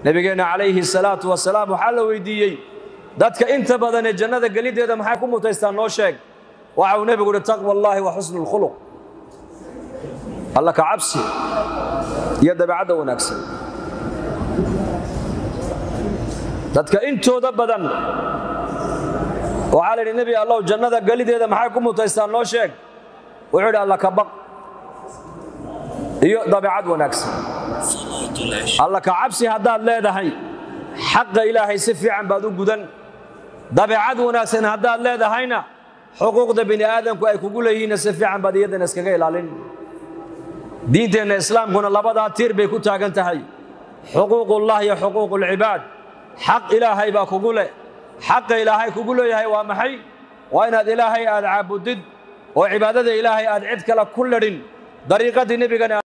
nebigeenna calayhi salaatu wasalaam waxaa la weydiiyey dadka inta badan ee jannada geliddeeda maxay ku mutaystaan noo sheeg waxa uu nebigu uhi taqwa allaahi wa xusnu lkhuluq alla ka cabsi iyo dabeecadda wanaagsan dadka intooda badan waxaa la yidhi nebi allow jannada gelideeda maxay ku mutaystaan noo sheeg wuxuu yidhi alla ka baq iyo dabeecad wanaagsan alla ka cabsi haddaad leedahay xaqa ilaahay si fiican baad u gudan dabeecad wanaagsan haddaad leedahayna xuquuqda bini aadamku ay kugu leeyihiinna si fiican baad iyadana iskaga ilaalin diinteenna islaamkuna labadaa tiir bay ku taagan tahay xuquuqullah iyo xuquuqulcibaad xaq ilaahay baa kugu leh xaqa ilaahay kugu leeyahay waa maxay waa inaad ilaahay aad caabudid oo cibaadada ilaahay aad cid kale ku ladhin dariiqadii nebigana